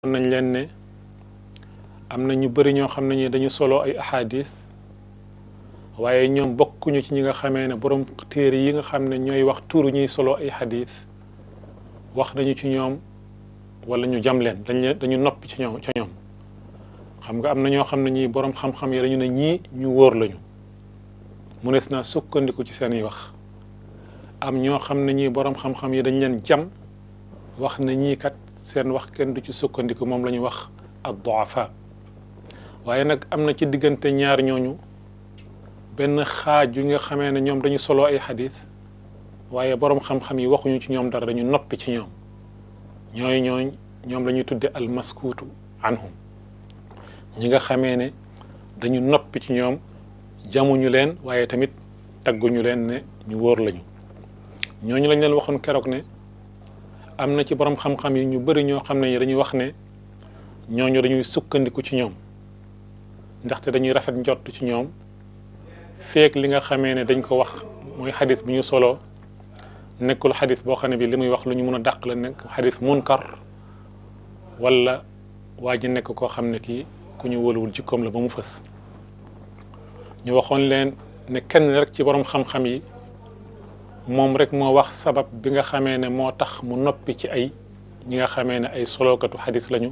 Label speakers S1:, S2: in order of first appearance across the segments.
S1: nañ leen ne am na ñu bëri ñoo xam ne ñi dañu solo ay ahadis waaye ñoom bokkuñu ci ñi nga xamee ne borom téere yi nga xam ne ñooy wax tuuru ñuy solo ay hadis wax nañu ci ñoom wala ñu jam leen dañ leen dañu noppi ci ñoom ca ñoom xam nga am na ñoo xam ne ñii borom xam-xam yi dañu ne ñii ñu wóor lañu mu nees naa sukkandiku ci seen i wax am ñoo xam ne ñii borom xam-xam yi dañ leen jam wax na ñii kat seen wax kenn du ci sukkandiku moom la ñu wax ad duafa waaye nag am na ci diggante ñaar ñooñu benn xaaj yu nga xamee ne ñoom dañu solo ay xadis waaye borom xam-xam yi waxuñu ci ñoom dara dañu noppi ci ñoom ñooy ñooñ ñoom la ñuy tudde al maskuutu anhum ñi nga xamee ne dañu noppi ci ñoom jamuñu leen waaye tamit tagguñu leen ne ñu wóor lañu ñooñu lañ leen waxoon keroog ne am na ci borom xam-xam yi ñu bëri ñoo xam ne dañuy wax ne ñooñu dañuy sukkandiku ci ñoom ndaxte dañuy rafet njott ci ñoom feek li nga xamee ne dañ ko wax mooy xadis bi ñu solo nekkul xadis boo xam ne bi li muy wax lu ñu mun a dàq la nekk xadis munkar wala waa ji nekk koo xam ne kii ku ñu wóoluwul jikkoom la ba mu fës ñu waxoon leen ne kenn rek ci borom xam-xam yi moom rek moo wax sabab bi nga xamee ne moo tax mu noppi ci ay ñi nga xamee ne ay solokatu xadis lañu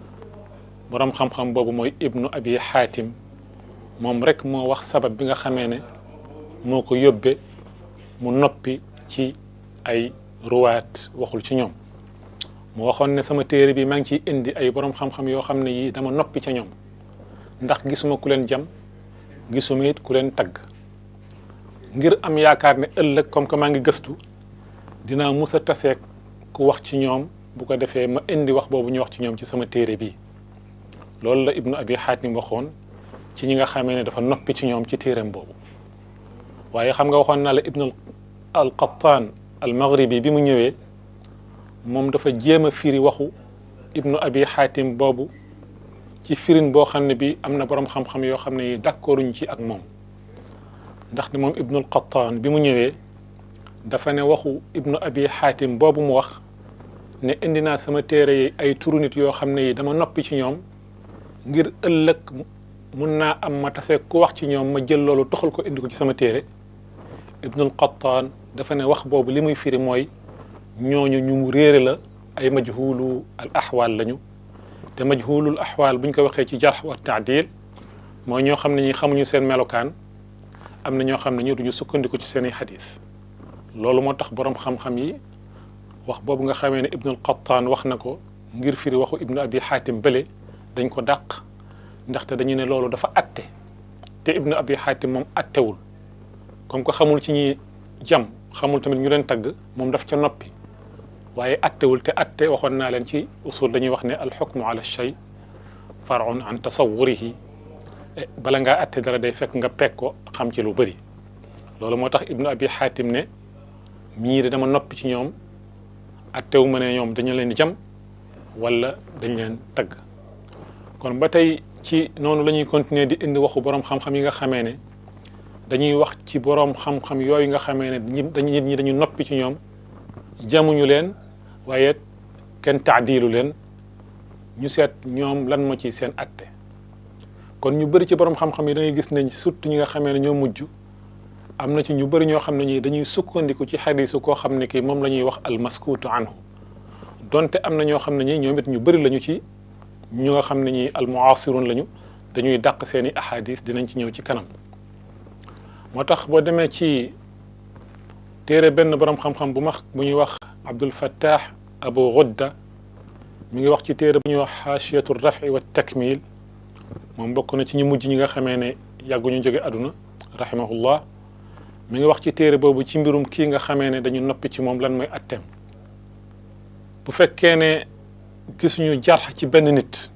S1: borom xam-xam boobu mooy ibnu abi xaatim moom rek moo wax sabab bi nga xamee ne moo ko yóbbe mu noppi ci ay ruwaat waxul ci ñoom mu waxoon ne sama téere bi maa ngi ciy indi ay borom xam-xam yoo xam ne yii dama noppi ca ñoom ndax gisuma ku leen jam gisuma it ku leen tagg ngir am yaakaar ne ëllëg comme que maa ngi gëstu dinaa mus a taseeg ku wax ci ñoom bu ko defee ma indi wax boobu ñu wax ci ñoom ci sama téere bi loolu la ibnu abi xaatim waxoon ci ñi nga xamee ne dafa noppi ci ñoom ci téereem boobu waaye xam nga waxoon naa la ibnu al qattaan al maghribi bi mu ñëwee moom dafa jéem a firi waxu ibnu abi xaatim boobu ci firin boo xam ne bi am na borom xam-xam yoo xam ne yi d'accorduñ ci ak moom ndax ne moom ibnu al qattaan bi mu ñëwee dafa ne waxu ibnu abi xaatim boobu mu wax ne indi naa sama téere yi ay turu nit yoo xam ne yi dama noppi ci ñoom ngir ëllëg mun naa am ma tase ku wax ci ñoom ma jël loolu toxal ko indi ko ci sama téere ibnul qattaan dafa ne wax boobu li muy firi mooy ñooñu ñu mu réere la ay majhulu al axwaal lañu te majhulul axwaal buñ ko waxee ci jarx wa taadil mooy ñoo xam ne ñi xamuñu seen melokaan am na ñoo xam ne ñu duñu sukkandiku ci seeni xadis loolu moo tax borom xam-xam yi wax boobu nga xamee ne ibnul qattaan wax na ko ngir firi waxu ibnu abi xaatim bële dañ ko dàq ndaxte dañu ne loolu dafa atte te ibnu abi xaatim moom attewul comme que xamul ci ñi jam xamul tamit ñu leen tagg moom daf ca noppi waaye attewul te atte waxoon naa leen ci usul dañuy wax ne alxukmu ala shay farun an tasawurihi bala ngaa atte dara day fekk nga peg ko xam ci lu bëri loolu moo tax ibnu abi xaatim ne ñii de dama noppi ci ñoom attewu ma ne ñoom dañu leen di jam wala dañ leen tagg kon ba tey ci noonu la ñuy continuer di indi waxu borom xam-xam yi nga xamee ne dañuy wax ci borom xam-xam yooyu nga xamee ne ñi dañu nit ñi dañu noppi ci ñoom jamuñu leen waaye kenn taadilu leen ñu seet ñoom lan moo ci seen atte kon ñu bëri ci borom xam-xam yi da ngay gis ne surtout ñi nga xamee ne ñoo mujj am na ci ñu bëri ñoo xam ne ñi dañuy sukkandiku ci xadisu koo xam ne kii moom la ñuy wax almaskuutu anhu donte am na ñoo xam ne ñi ñoom it ñu bëri lañu ci ñu nga xam ne ñi almuasirun lañu dañuy dàq seeni ahadis dinañ ci ñëw ci kanam moo tax boo demee ci téere benn borom xam-xam bu max bu ñuy wax Abdul Fattah Abu Ghudda mi ngi wax ci téere bu ñuy wax xaashiyatu rafi wa takmil moom bokk na ci ñu mujj ñi nga xamee ne yàgguñu jóge àdduna rahimahullah mi ngi wax ci téere boobu ci mbirum kii nga xamee ne dañu noppi ci moom lan mooy atteem bu fekkee ne gisuñu jarx ci benn nit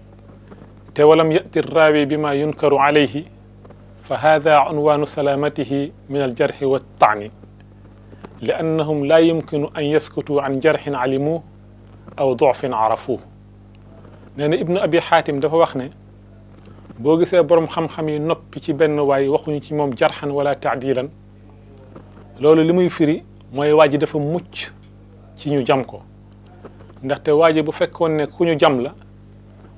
S1: te walam yati raawi bi ma yunkaru alayhi fa hada unwaanu salaamatihi min aljarxi wa taani li annahum laa yumkinu an yaskutu an jarxin alimuh aw dofin arafuh nee na ibnu abi xaatim dafa wax ne boo gisee borom xam-xam yi noppi ci benn waay waxuñu ci moom jarxan wala taadilan loolu li muy firi mooy waa ji dafa mucc ci ñu jam ko ndaxte waa ji bu fekkoon ne ku ñu jam la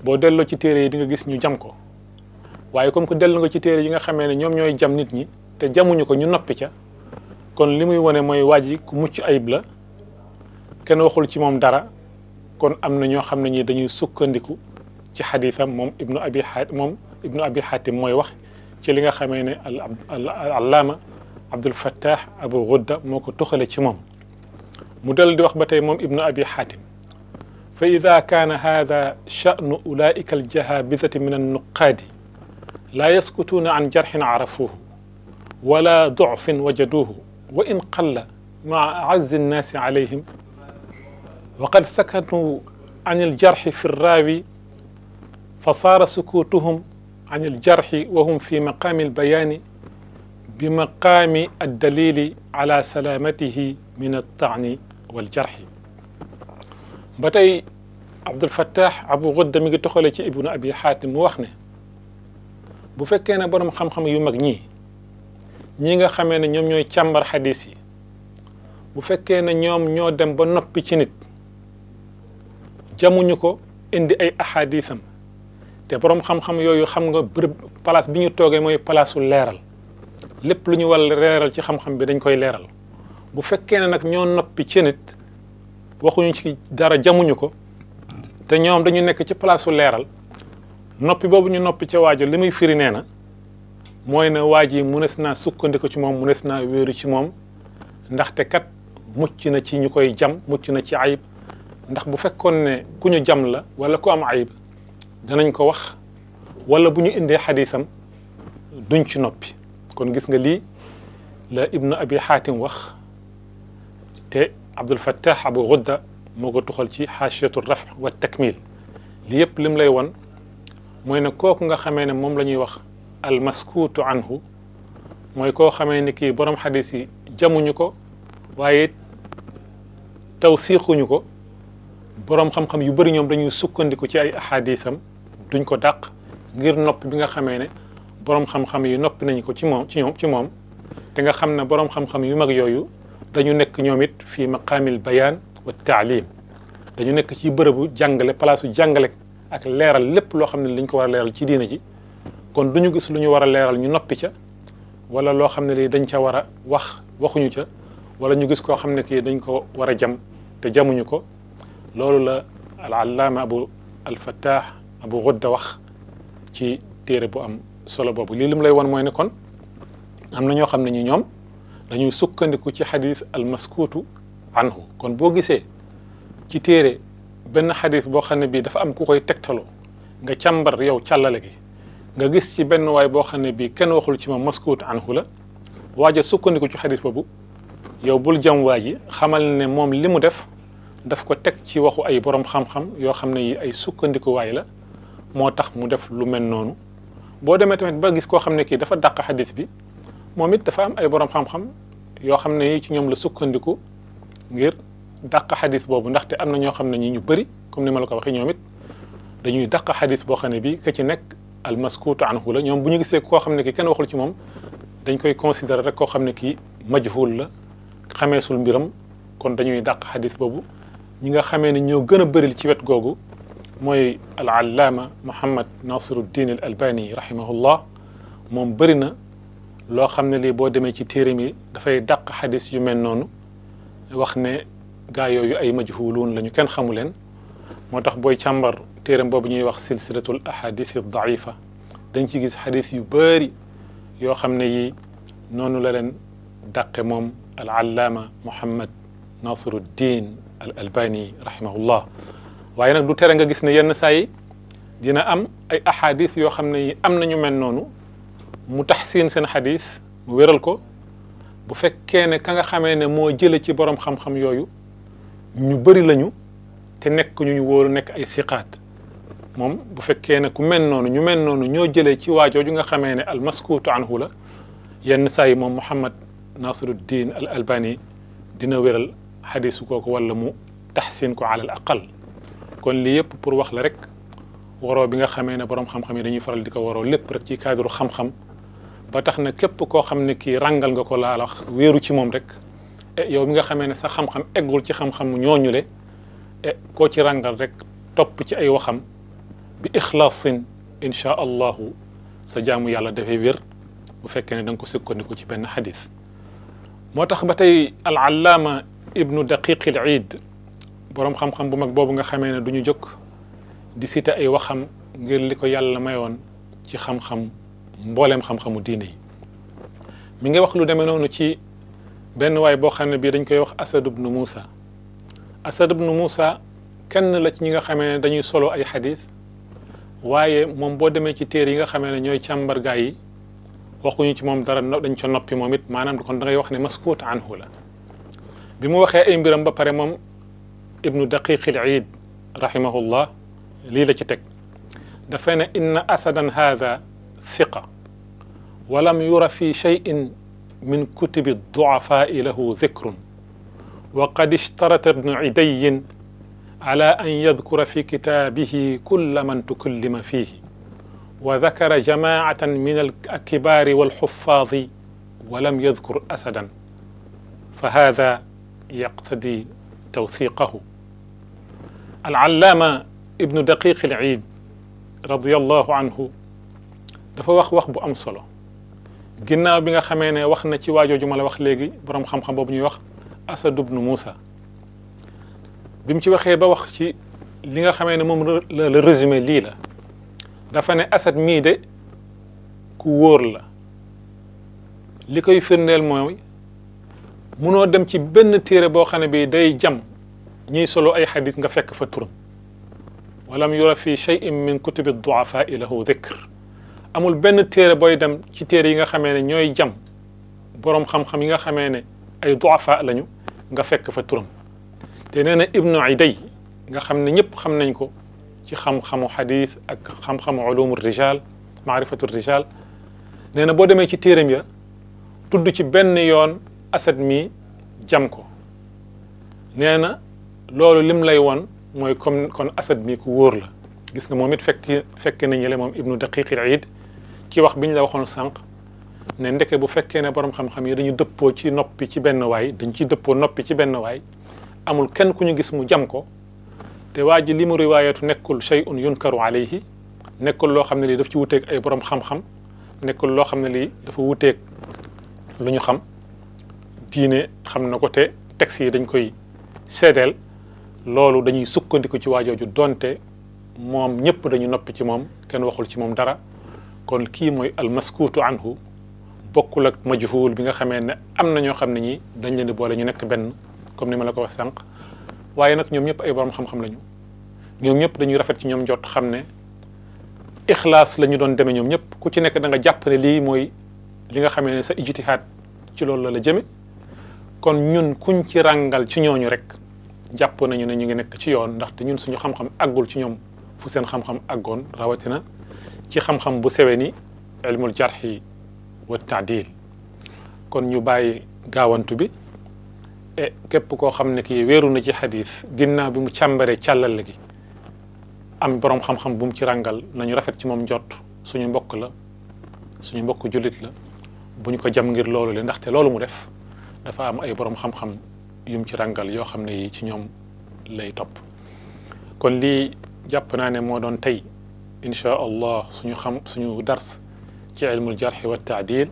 S1: boo delloo ci téere yi di nga gis ñu jam ko waaye comme que dellu nga ci téere yi nga xamee ne ñoom ñooy jam nit ñi te jamuñu ko ñu noppi ca kon li muy wane mooy waa ji ku mucc ayib la kenn waxul ci moom dara kon am na ñoo xam ne ñi dañuy sukkandiku ci xadiisam moom ibnu abi xaatim moom ibnu abi xaatim mooy wax ci li nga xamee ne al allaama abdul fattah abu gudda moo ko toxale ci moom mu dal di wax ba tey moom ibnu abi xaatim fa ida kaana hada chanu ulaika aljahabidati min annuqaadi laa yaskutuuna an jarxin arafuuhu wala dofin wajaduuhu wa in qalla maa aazzi nnaasi alayhim wa qad sakatu an aljarxi fi rraawi fa saara sukuutuhum an aljarxi wa hum fi maqaami albayaani bi maqaami addalili ala salaamatihi min altaani waljarxi ba tey Abdul Fattah Abu Gudda mi ngi toxale ci ibnu abi xaatim mu wax ne bu fekkee ne borom xam-xam yu mag ñii ñii nga xamee ne ñoom ñooy càmbar xadis yi bu fekkee ne ñoom ñoo dem ba noppi ci nit jamuñu ko indi ay ahadisam te borom xam-xam yooyu xam nga bërëb place bi ñu toogee mooy palaasu leeral lépp lu ñu war leeral ci xam-xam bi dañ koy leeral bu fekkee ne nag ñoo noppi ci nit waxuñu ci dara jamuñu ko te ñoom dañu nekk ci palaasu leeral noppi boobu ñu noppi ca waajo li muy firi nee na mooy ne waaj yi munees naa sukkandiku ci moom munees naa wéeru ci moom ndaxte kat mucc na ci ñu koy jam mucc na ci ayib ndax bu fekkoon ne ku ñu jam la wala ku am ayib danañ ko wax wala bu ñu indee xadisam duñ ci noppi kon gis nga lii la ibnu abi xaatim wax te abdul fattah abu gudda moo ko tuxal ci xaasiyatu raf wa takmil li yëpp lim lay won mooy ne kooku nga xamee ne moom la ñuy wax almaskuutu anhu mooy koo xamee ni kii borom xadis yi jamuñu ko waaye taw siixuñu ko borom xam-xam yu bëri ñoom dañuy sukkandiku ci ay ahadisam duñ ko dàq ngir nopp bi nga xamee ne borom xam-xam yi noppi nañ ko ci moom ci ñoom ci moom te nga xam ne borom xam-xam yu mag yooyu dañu nekk ñoom it fii maqaamil bayaan wa taalim dañu nekk ci bërëbu jàngale palaasu jàngale ak leeral lépp loo xam ne liñ ko war a leeral ci diina ji kon du ñu gis lu ñu war a leeral ñu noppi ca wala loo xam ne lii dañ ca war a wax waxuñu ca wala ñu gis koo xam ne kii dañ ko war a jam te jamuñu ko loolu la al allaama abu al fattah abu gudda wax ci téere bu am solo boobu lii lim lay won mooy ne kon am na ñoo xam ne ñi ñoom dañuy sukkandiku ci xadis al maskuutu anhu kon boo gisee ci téere benn xadis boo xam ne bii dafa am ku koy tegtaloo nga càmbar yow càllale gi nga gis ci benn waay boo xam ne bii kenn waxul ci moom maskuut anhu la waaja sukkandiku ci xadis boobu yow bul jam waa ji xamal ne moom li mu def daf ko teg ci waxu ay borom xam-xam yoo xam ne yi ay sukkandiku waay la moo tax mu def lu mel noonu boo demee tamit ba gis koo xam ne kii dafa dàq xadis bi moom it dafa am ay borom xam-xam yoo xam ne yi ci ñoom la sukkandiku ngir dàq xadis boobu ndaxte am na ñoo xam ne ñi ñu bëri comme ni ma la ko waxee ñoom it dañuy dàq xadis boo xam ne bii ka ci nekk al maskuutu anhu la ñoom bu ñu gisee koo xam ne kii kenn waxul ci moom dañ koy considérer rek koo xam ne kii majhul la xameesul mbiram kon dañuy dàq xadis boobu ñi nga xamee ne ñoo gën a bëril ci wet googu mooy al allaama Muhammad Nasiruddin al Albani rahimahullah moom bëri na loo xam ne lii boo demee ci téere mi dafay dàq xadis yu mel noonu wax ne gaa yooyu ay majhuluun la ñu kenn xamu leen moo tax booy càmbar téeram boobu ñuy wax silsilatul ahadis daifa dañ ci gis xadis yu bëri yoo xam ne yi noonu la leen dàqe moom al allaama Muhammad Nasiruddin al Albani rahimahullah waaye nag du tere nga gis ne yenn saa yi dina am ay ahadis yoo xam ne yi am nañu mel noonu mu taxsiin seen xadis mu wéral ko bu fekkee ne ka nga xamee ne moo jële ci borom xam-xam yooyu ñu bëri lañu te nekk ñu ñu wóoru nekk ay siqaat moom bu fekkee ne ku mel noonu ñu mel noonu ñoo jëlee ci waajooju nga xamee ne al maskuutu anhu la yenn saa yi moom Muhammad Nasiruddin al Albani dina wéral xadisu kooku wala mu taxsin ko ala al aqal kon lii yëpp pour wax la rek waroo bi nga xamee ne borom xam-xam yi dañuy faral di ko waroo lépp rek ci cadre xam-xam ba tax na képp koo xam ne kii rangal nga ko laa wax wéeru ci moom rek e yow mi nga xamee ne sa xam-xam eggul ci xam-xam ñooñu le e koo ci rangal rek topp ci ay waxam bi ixlaasin inchaa allahu sa jaamu yàlla dafay wér bu fekkee ne da nga ko sukkandiku ci benn xadis moo tax ba tey al allaama ibnu daqiq al iid boroom xam-xam bu mag boobu nga xamee ne du ñu jóg di cité ay waxam ngir li ko yàlla mayoon ci xam-xam mbooleem xam-xamu diine yi mi ngi wax lu demee noonu ci benn waay boo xam ne bii dañ koy wax asad ibnu muusa asad ibnu muusa kenn la ci ñi nga xamee ne dañuy solo ay xadis waaye moom boo demee ci téer yi nga xamee ne ñooy càmbargaa yi waxuñu ci moom dara dañ ca noppi moom it maanaam kon da ngay wax ne maskuut anhu la bi mu waxee ay mbiram ba pare moom ibnu daqiq al iid rahimahullah lii la ci teg dafay ne inna asadan hada thiqa walam yura fi cheyin min kutubi duafai lahu dhikrun wa qad ishtarata ibnu idayin ala an yadkura fi kitaabihi kulla man tukallima fihi wa dakara jamaatan min alkibaari walxuffaadi wa lam yadkur asadan fa hada yaqtadi tawthiqahu alallaama ibnu daqiq al iid radiallahu anhu dafa wax wax bu am solo ginnaaw bi nga xamee ne wax na ci waajooju ma la wax léegi boroom xam-xam boobu ñuy wax asad ibnu muusa bi mu ci waxee ba wax ci li nga xamee ne moom la la résumé lii la dafa ne asad mii de ku wóor la li koy firndeel mooy munoo dem ci benn téere boo xam ne bii day jam ñiy solo ay xadis nga fekk fa turam walam yura fi cheyin min kutubi duafai lahu dikr amul benn téere booy dem ci téere yi nga xamee ne ñooy jam boroom xam-xam yi nga xamee ne ay duafa lañu nga fekk fa turam te nee na ibnu iday nga xam ne ñëpp xam nañ ko ci xam-xamu xadis ak xam-xamu ulumu rijal maarifatu rijal nee na boo demee ci téeram ya tudd ci benn yoon asad mi jam ko nee na loolu lim lay won mooy comme kon asad mi ku wóor la gis nga moom it fekk fekk nañu le moom ibnu daqiq al iid ci wax bi ñu la waxoon sànq ne ndeke bu fekkee ne borom xam-xam yi dañu dëppoo ci noppi ci benn waay dañ ciy dëppoo noppi ci benn waay amul kenn ku ñu gis mu jam ko te waa ji li mu riwaayatu nekkul shay'un yunkaru alayhi nekkul loo xam ne lii daf ci wuteeg ay borom xam-xam nekkul loo xam ne lii dafa wuteeg lu ñu xam diine xam na ko te texte yi dañ koy seedeel loolu dañuy sukkandiku ci waajooju donte moom ñëpp dañu noppi ci moom kenn waxul ci moom dara kon kii mooy almaskuutu anhu bokkul ak majhul bi nga xamee ne am na ñoo xam ne ñi dañ leen di boole ñu nekk benn comme ni ma la ko wax sànq waaye nag ñoom ñëpp ay borom xam-xam lañu ñoom ñëpp dañuy rafet ci ñoom jot xam ne ixlaas la ñu doon demee ñoom ñëpp ku ci nekk da nga jàpp ne lii mooy li nga xamee ne sa ijtihaad ci loolu la la jëme kon ñun kuñ ci ràngal ci ñooñu rek jàpp nañu ne ñu ngi nekk ci yoon ndaxte ñun suñu xam-xam àggul ci ñoom fu seen xam-xam àggoon rawatina ci xam-xam bu sewe ni ilmul jarxi wa taadil kon ñu bàyyi gaawantu bi e képp koo xam ne kii wéeru na ci xadis ginnaaw bi mu càmbaree càllale gi am borom xam-xam bu mu ci ràngal nañu rafet ci moom njott suñu mbokk la suñu mbokk jullit la bu ñu ko jam ngir loolu le ndaxte loolu mu def dafa am ay borom xam-xam yum ci ràngal yoo xam ne yi ci ñoom lay topp kon lii jàpp naa ne moo doon tey inchaa allah suñu xam suñu dars ci ilmul jarxi wa taadil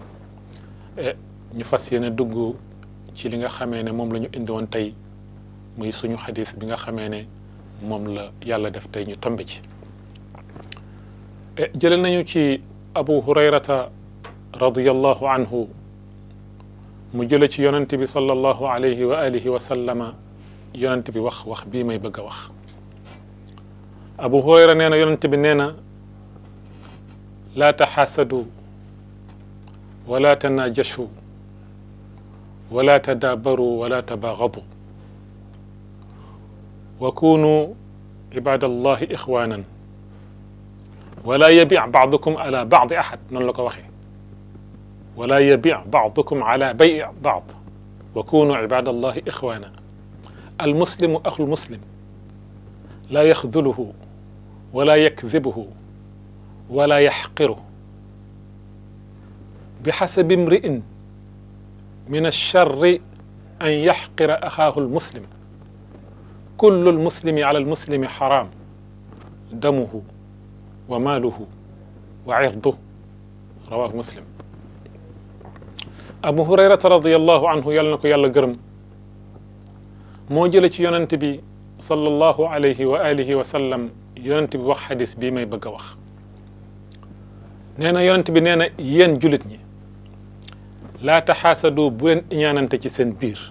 S1: ñu fas yéene dugg ci li nga xamee ne moom la ñu indi woon tey muy suñu xadis bi nga xamee ne moom la yàlla def tey ñu tombe ci jële nañu ci abu hurayrata radiallahu anhu mu jële ci yonent bi sallallahu alayhi wa alihi wa sallama yonent bi wax wax bii may bëgg a wax abu hurayra nee na yonent bi nee na laa taxaasadu wala tanajashu wala tadaabaru wala tabaagadu wa kunu ibadallahi ixwanan wala yabic bacdukum ala bacdi axad noonu la ko waxee wala yabic bacdukum ala bayi bacd wa kunu ibadallahi ixwana almuslimu axu lmuslim laa yaxduluhu wala yakdibuhu wala yaxqiru bixasabi imri'in min alcharri an yaxqira axaahu almuslim kullu almuslimi ala almuslimi xaraam damuhu wa maaluhu wa irdu rawahu muslim abu hurayrata radiallahu anhu yàlla na ko yàlla gërëm moo jële ci yonent bi sallallahu alayhi wa alihi wa sallam yonent bi wax xadis bii may bëgg a wax nee na yonent bi nee na yéen julit ñi laa taxaasadu bu leen iñaanante ci seen biir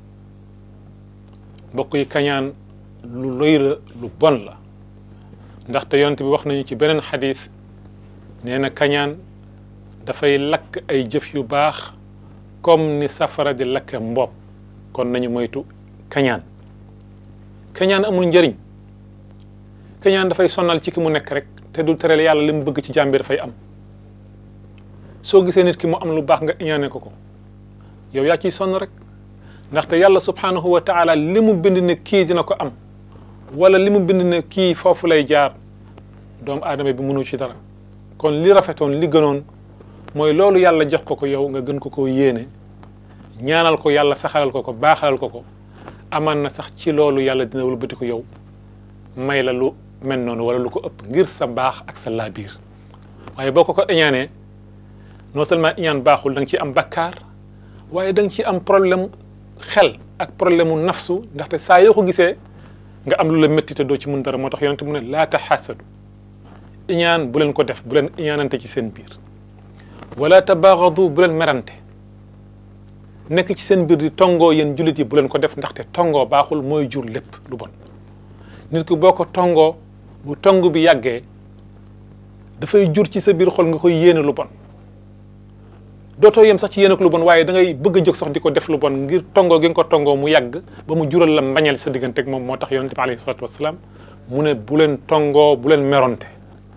S1: mbokk yi kañaan lu rëy la lu bon la ndaxte yonent bi wax nañu ci beneen xadis nee na kañaan dafay lakk ay jëf yu baax comme ni safara di lakke mbopp kon nañu moytu kañaan kañaan amul njëriñ kañaan dafay sonal ci ki mu nekk rek te du tereel yàlla li mu bëgg ci jàmbi dafay am soo gisee nit ki mu am lu baax nga iñaane ko ko yow yaa ciy sonn rek ndaxte yàlla subhanahu wa taala li mu bind ne kii dina ko am wala li mu bind ne kii foofu lay jaar doomu aadama bi mënu ci dara kon li rafetoon li gënoon mooy loolu yàlla jox ko ko yow nga gën ko koo yéene ñaanal ko yàlla saxalal ko ko baaxalal ko ko amaan na sax ci loolu yàlla dina wëlbati ko yow may la lu mel noonu wala lu ko ëpp ngir sa baax ak sa laabiir waaye boo ko ko iñaanee non seulement iñaan baaxul da nga ciy am bakkaar waaye da nga ciy am problème xel ak problème mu nafsu ndaxte saa yoo ko gisee nga am lu la métti te doo ci mun dara moo tax yonente mu ne laa taxaasadu iñaan bu leen ko def bu leen iñaanante ci seen biir wala tabaagadu bu leen merante nekk ci seen biir di tongoo yéen jullit yi bu leen ko def ndaxte tongoo baaxul mooy jur lépp lu bon nit ki boo ko tongoo bu tong bi yàggee dafay jur ci sa biir xol nga koy yéene lu bon dootoo yem sax ci yéene ko lu bon waaye da ngay bëgg a jóg sax di ko def lu bon ngir tongoo gi nga ko tongoo mu yàgg ba mu jural la mbañal sa diggante ak moom moo tax yonente bi alayhi salaatu wasalaam mu ne bu leen tongoo bu leen meronte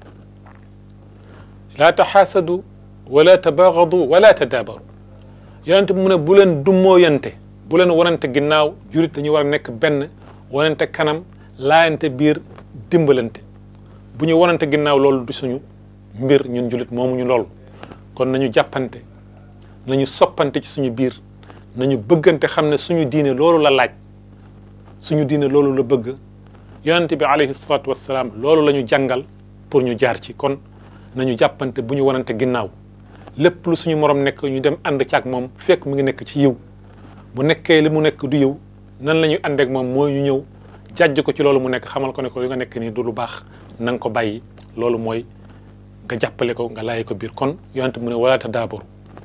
S1: laa taxaasadu wala tabaagadu wala tadaabaru yonente bi mu ne bu leen dummooyante bu leen wanante ginnaaw jurit dañuy war a nekk benn wanante kanam laayante biir dimbalante bu ñu wanante ginnaaw loolu du suñu mbir ñun julit moomuñu loolu kon nañu jàppante nañu soppante ci suñu biir nañu bëggante xam ne suñu diine loolu la laaj suñu diine loolu la bëgg yonente bi alayhi salaatu wassalaam loolu la ñu jàngal pour ñu jaar ci kon nañu jàppante bu ñu wanante ginnaaw lépp lu suñu morom nekk ñu dem ànd caag moom fekk mu ngi nekk ci yiw bu nekkee li mu nekk du yiw nan la ñuy àndeek moom mooy ñu ñëw jàjj ko ci loolu mu nekk xamal ko ne ko li nga nekk nii du lu baax na nga ko bàyyi loolu mooy nga jàppale ko nga laay ko biir kon yonente mu ne wala tadaabaru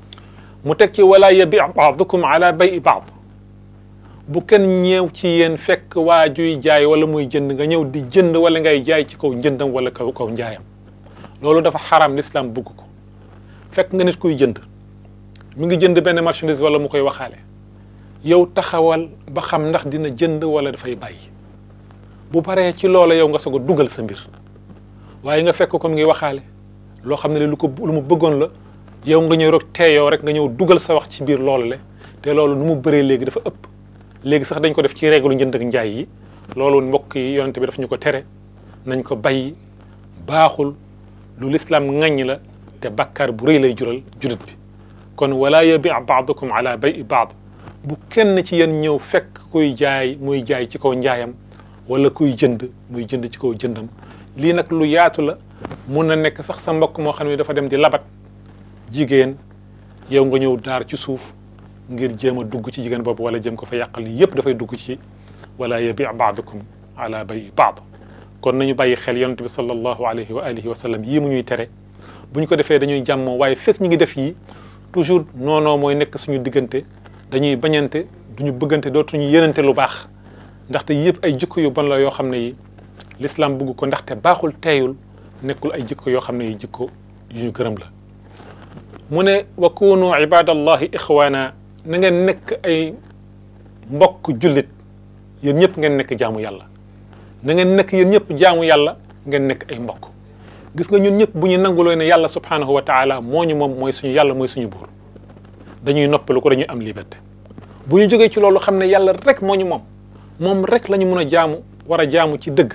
S1: mu teg ci wala yabi baadukum ala bay baad bu kenn ñëw ci yéen fekk waa juy jaay wala muy jënd nga ñëw di jënd wala ngay jaay ci kaw njëndam wala kaw kaw njaayam loolu dafa xaram l'islam bugg ko fekk nga nit kuy jënd mi ngi jënd benn marchandise wala mu koy waxaale yow taxawal ba xam ndax dina jënd wala dafay bàyyi bu paree ci loola yow nga soog a dugal sa mbir waaye nga fekk ko mi ngi waxaale loo xam ne lu ko lu mu bëggoon la yow nga ñëw rek teeyoo rek nga ñëw dugal sa wax ci biir loolu le te loolu nu mu bëree léegi dafa ëpp léegi sax dañ ko def ci règle njënd ak njaay yi loolu mbokk yi yonente bi daf ñu ko tere nañ ko bàyyi baaxul lu lislaam ŋaññ la te bakkaar bu rëy lay jural julit bi kon wala yabi baadukum ala bay baad bu kenn ci yéen ñëw fekk kuy jaay muy jaay ci kaw njaayam wala kuy jënd muy jënd ci kaw jëndam lii nag lu yaatu la mun na nekk sax sa mbokk moo xam ne dafa dem di labat jigéen yow nga ñëw daar ci suuf ngir jéem a dugg ci jigéen boobu wala jëm ko fa yàqal yépp dafay dugg ci wala yabi baadukum ala bay baad kon nañu bàyyi xel yonent bi sallallahu alayhi wa alihi wa sallam yii mu ñuy tere bu ñu ko defee dañuy jàmmoo waaye fekk ñu ngi def yi toujours noonoo mooy nekk suñu diggante dañuy bañante duñu bëggante dootuñu yéenante lu baax ndaxte yëpp ay jikko yu bon la yoo xam ne yi l'islam bëgg ko ndaxte baaxul teeyul nekkul ay jikko yoo xam ne yi jikko yu ñu gërëm la mu ne wa kunu ibadallahi ixwaana na ngeen nekk ay mbokk jullit yéen ñëpp ngeen nekk jaamu yàlla na ngeen nekk yéen ñëpp jaamu yàlla ngeen nekk ay mbokk gis nga ñun ñëpp bu ñu nanguloo ne yàlla subhanahu wa taala moo ñu moom mooy suñu yàlla mooy suñu buur dañuy noppalu ko dañuy am liberté bu ñu jógee ci loolu xam ne yàlla rek moo ñu moom moom rek la ñu mun a jaamu war a jaamu ci dëgg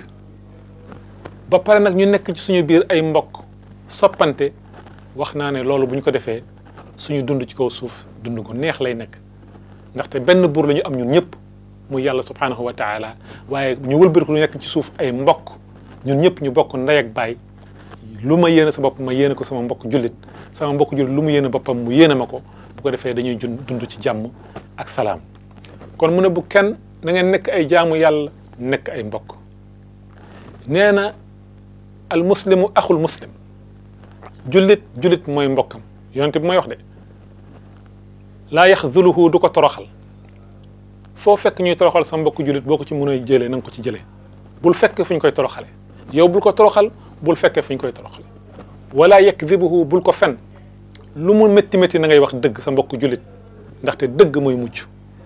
S1: ba pare nag ñu nekk ci suñu biir ay mbokk soppante wax naa ne loolu bu ñu ko defee suñu dund ci kaw suuf dund gu neex lay nekk ndaxte benn buur la ñu am ñun ñëpp muy yàlla subhanahu wa taala waaye ñu wëlbati ko lu nekk ci suuf ay mbokk ñun ñëpp ñu bokk ndey ak baay lu ma yéene sa bopp ma yéene ko sama mbokk jullit sama mbokk jullit lu mu yéene boppam mu yéene ma ko bu ko defee dañuy jun dund ci jàmm ak salaam kon mu ne bu kenn na ngeen nekk ay jaamu yàlla nekk ay mbokk nee na al muslimu axul muslim jullit jullit mooy mbokkam yonente bi mooy wax de laa yaxzuluhu du ko toroxal foo fekk ñuy toroxal sa mbokk jullit boo ko ci mën a jëlee na nga ko ci jëlee bul fekk fu ñu koy toroxale yow bul ko toroxal bul fekkee fu ñu koy toroxale wala yakdibuhu bul ko fen lu mu métti métti na ngay wax dëgg sa mbokk jullit ndaxte dëgg mooy mucc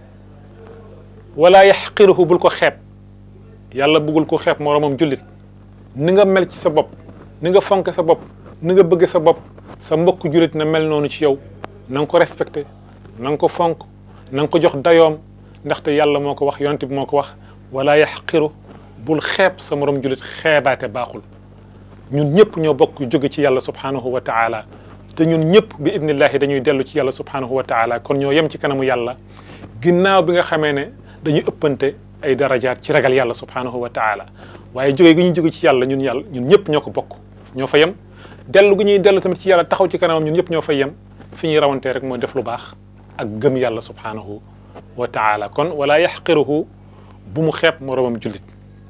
S1: wala yaxqiruhu bul ko xeeb yàlla bëggul ko xeeb moroomam jullit ni nga mel ci sa bopp ni nga fonke sa bopp ni nga bëgge sa bopp sa mbokk jullit na mel noonu ci yow na nga ko respecté na nga ko fonk na nga ko jox dayoom ndaxte yàlla moo ko wax yonent bi moo ko wax wala yaxqiru bul xeeb sa morom jullit xeebaate baaxul ñun ñëpp ñoo bokk jóge ci yàlla subhanahu wa taala te ñun ñëpp bi idnillahi dañuy dellu ci yàlla subhanahu wa taala kon ñoo yem ci kanamu yàlla ginnaaw bi nga xamee ne dañuy ëppante ay darajaat ci ragal yàlla subhanahu wa taala waaye jóge gi ñu jóge ci yàlla ñun yàlla ñun ñëpp ñoo ko bokk ñoo fa yem dellu gi ñuy dellu tamit ci yàlla taxaw ci kanamam ñun ñëpp ñoo fa yem fi ñuy rawantee rek mooy def lu baax ak gëm yàlla subhanahu wa taala kon wala yaxqiruhu bu mu xeeb moroomam jullit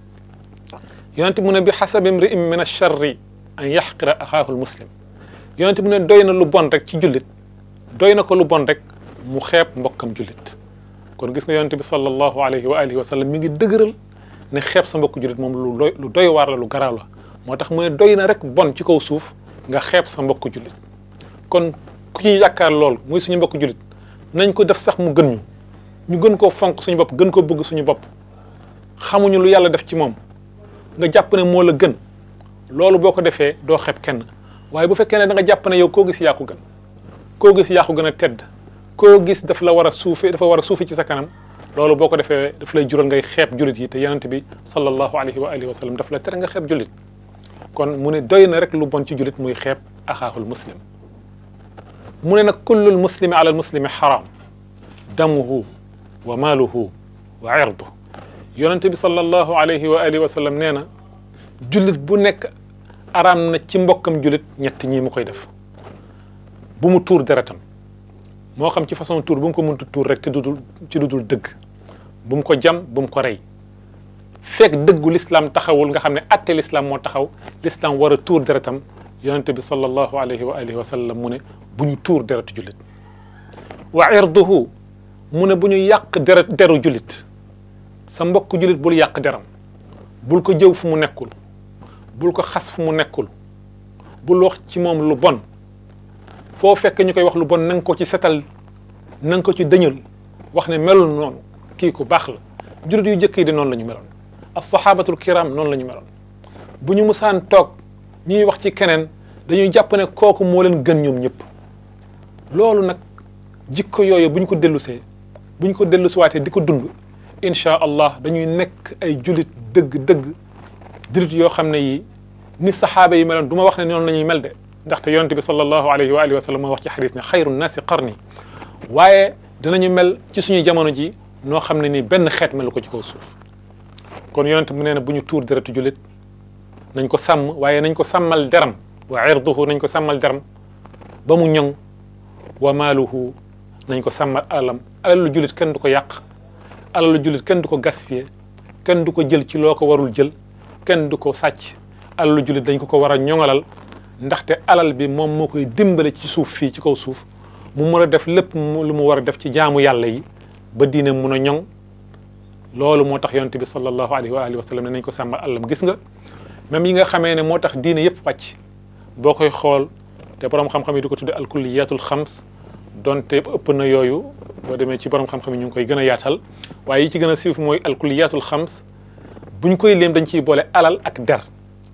S1: yonent mu ne bi xasabi imri'in min acharri an yaxqira axaahu lmuslim yonent mu ne doy na lu bon rek ci jullit doy na ko lu bon rek mu xeeb mbokkam jullit kon gis nga yonent bi sallallahu alayhi wa alihi wa sallam mi ngi dëgëral ne xeeb sa mbokk jullit moom lu doy lu doy waar la lu garaaw la moo tax mu ne doy na rek bon ci kaw suuf nga xeeb sa mbokk jullit kon ku ñu yaakaar lool muy suñu mbokk jullit nañ ko def sax mu gën ñu ñu gën koo fonk suñu bopp gën koo bëgg suñu bopp xamuñu lu yàlla def ci moom nga jàpp ne moo la gën loolu boo ko defee doo xeeb kenn waaye bu fekkee ne da nga jàpp ne yow koo gis yaa ko gën koo gis yaa ko gën a tedd koo gis daf la war a suufe dafa war a suufe ci sa kanam loolu boo ko defee daf lay jural ngay xeeb jullit yi te yonent bi sallallahu alayhi wa alihi wa sallam daf la tere nga xeeb jullit kon mu ne doy na rek lu bon ci jullit muy xeeb axaahul muslim mu ne nag kullul muslimi ala al muslimi xaram damuhu wa maaluhu wa irdu yonente bi sallallahu alayhi wa alihi wa sallam nee na jullit bu nekk araam na ci mbokkam jullit ñett ñii mu koy def bu mu tuur deretam moo xam ci façon tuur bu mu ko mënta tuur rek te dudul ci dudul dëgg bu mu ko jam bu mu ko rey fekk dëggu l'islam taxawul nga xam ne atte l'islam moo taxaw l'islam war a tuur deretam yonente bi sallallahu alayhi wa alihi wa sallam mu ne bu ñu tuur deretu jullit wa irduhu mu ne bu ñu yàq deret deru jullit sa mbokk jullit bul yàq deram bul ko jëw fu mu nekkul bul ko xas fu mu nekkul bul wax ci moom lu bon foo fekk ñu koy wax lu bon na nga ko ci setal na nga ko ci dëñal wax ne melul noonu kii ku baax la jullit yu jëkk yi de noonu la ñu meloon as-sahabatul kiram noonu la ñu meloon bu ñu musaan toog ñuy wax ci keneen dañuy jàpp ne kooku moo leen gën ñoom ñëpp loolu nag jikko yooyu bu ñu ko dellusee bu ñu ko dellusiwaatee di ko dund incha allah dañuy nekk ay julit dëgg-dëgg julit yoo xam ne yi ni saxaaba yi meloon du ma wax ne noonu la ñuy mel de ndaxte yonente bi sallallahu alayhi wa alihi wa sallam mooy wax ci xadis ne xayru naasi qarni waaye dinañu mel ci suñuy jamono ji noo xam ne ni benn xeet melu ko ci kaw suuf kon yonente mu nee na bu ñu tuur deretu julit nañ ko sàmm waaye nañ ko sàmmal deram wa irduhu nañ ko sàmmal deram ba mu ñoŋ wa maaluhu nañ ko sàmmal alalam alalu julit kenn du ko yàq alalu jullit kenn du ko gaspiller kenn du ko jël ci loo ko warul jël kenn du ko sàcc alalu jullit dañ ko ko war a ñoŋalal ndaxte alal bi moom moo koy dimbale ci suuf fii ci kaw suuf mu mën a def lépp lu mu war a def ci jaamu yàlla yi ba diine mun a ñoŋ loolu moo tax yonente bi sallallahu alayhi wa alihi wa sallam ne nañ ko sàmmal alalam gis nga même yi nga xamee ne moo tax diine yëpp pàcc boo koy xool te borom xam-xam yi di ko tudde alkulliyatul xams donte ëpp na yooyu boo demee ci borom xam-xam yi ñu ngi koy gën a yaatal waaye yi ci gën a siif mooy alkuliyatul xams buñ koy léem dañ ciy boole alal ak der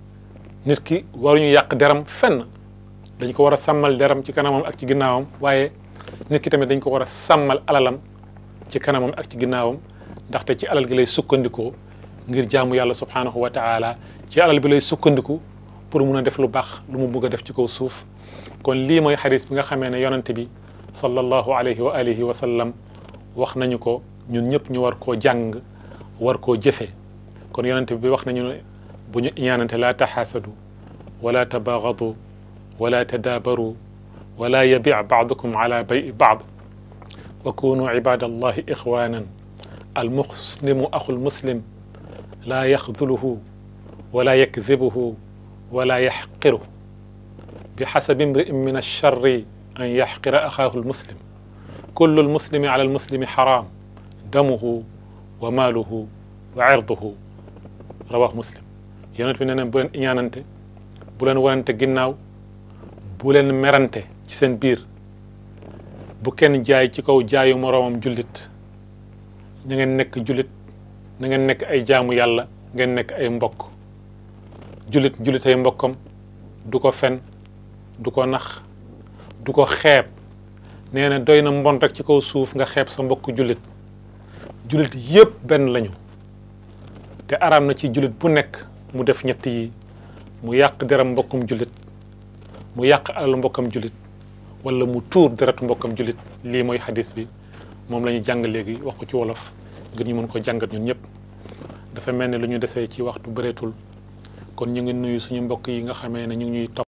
S1: nit ki waruñu yàq deram fenn dañ ko war a sàmmal deram ci kanamam ak ci ginnaawam waaye nit ki tamit dañ ko war a sàmmal alalam ci kanamam ak ci ginnaawam ndaxte ci alal gi lay sukkandikoo ngir jaamu yàlla subhanahu wa taala ci alal bi lay sukkandiku pour mun a def lu baax lu mu bugg a def ci kaw suuf kon lii mooy xadis bi nga xamee ne yonante bi sallallahu alayhi wa alihi wa sallam wax nañu ko ñun ñëpp ñu war koo jàng war koo jëfee kon yonente bi wax nañu ne bu ñu ñaanante laa taxaasadu wala tabaagadu wala tadaabaru wala yabic bacdukum ala bayi bacd wa kunu cibaad allahi ixwanan almuslimu axu lmuslim laa yaxduluhu wala yakdibuhu wala yaxqiru bi xasabi imri'in min alcharri an yaxqira axaahu lmuslim kullu lmuslimi ala lmuslimi xaraam damuhu wa maaluhu wa cirduhu rawaahu muslim yonent bi nee na bu leen iñaanante bu leen wanante ginnaaw bu leen merante ci seen biir bu kenn jaay ci kaw jaayu moroomam jullit na ngeen nekk jullit na ngeen nekk ay jaamu yàlla ngeen nekk ay mbokk jullit jullit ay mbokkam du ko fen du ko nax du ko xeeb nee na doy na mbon rek ci kaw suuf nga xeeb sa mbokk jullit jullit yépp benn lañu te araam na ci jullit bu nekk mu def ñett yi mu yàq deram mbokkum jullit mu yàq alal mbokkam jullit wala mu tuur deretu mbokkam jullit lii mooy xadis bi moom la ñu jàng léegi wax ko ci wolof ngir ñu mën ko jàngat ñun ñëpp dafa mel ne lu ñu desee ci waxtu bëreetul kon ñu ngi nuyu suñu mbokk yi nga xamee ne ñu ngi ñuy topp